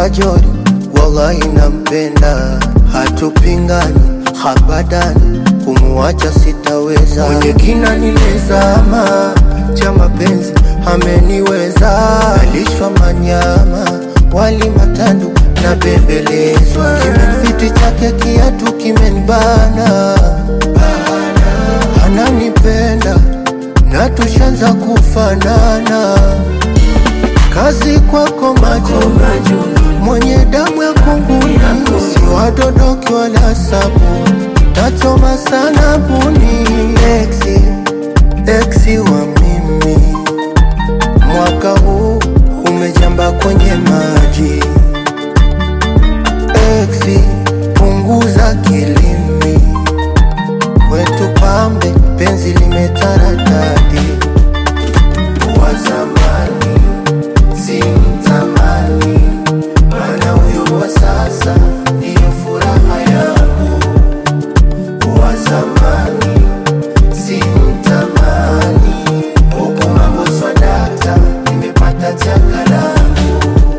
kajori, wallahi nampenda, hatupingani habadani, kumuacha sitaweza. Mwenye kina nimezama, cha mapenzi ameniweza, nalishwa manyama, wali matandu na bembelezwa, kimemfiti chake kiatu kimenibana, ananipenda na tushanza kufanana kazi kwako macho mwenye damu ya kunguni, si wadodoki wala sabu, tachoma sana buni. Exi, exi wa mimi, mwaka huu umejamba kwenye maji. Exi, punguza kilimi, kwetu pambe, penzi limetaradadi wa zamani simtamani, maana huyo wa sasa ndiyo furaha yangu. Wa zamani simtamani, huku mambo swadata, nimepata chaka langu.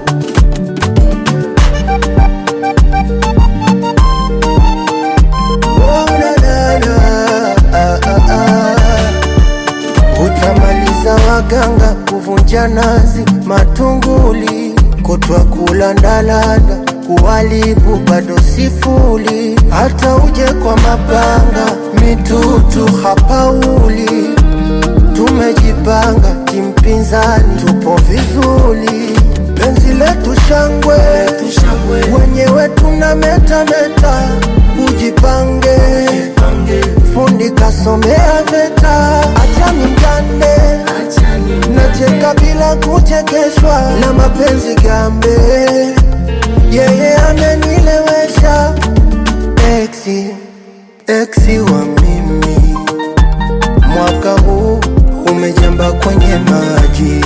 Oh, na, na, na, ah, ah, ah. Utamaliza waganga kuvunja nazi matunguli, kutwa kulandalanda kuwalibu bado sifuli, hata uje kwa mapanga mitutu hapauli. Tumejipanga kimpinzani, tupo vizuri, penzi letu shangwe, wenyewe tuna metameta, ujipange fundi kasomea VETA, acha mingane nacheka bila kuchekeshwa na mapenzi gambe, yeye amenilewesha exi exi wa mimi, mwaka huu umejamba kwenye maji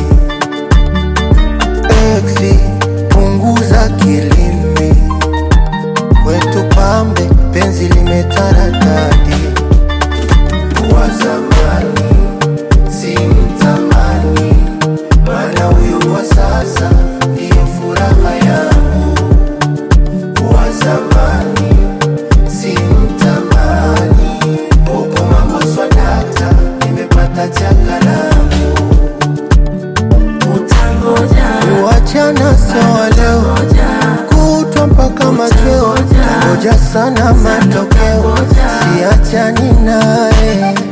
exi, punguza kilimi, kwetu pambe, penzi limetaradadi wa zamani simtamani, maana huyo wa sasa ndiyo furaha yangu. Wa zamani simtamani, huku mambo swadata, nimepata chaka langu. utangoja Kuachana sawa leo, kutwa mpaka machweo, tangoja sana matokeo, siachani naye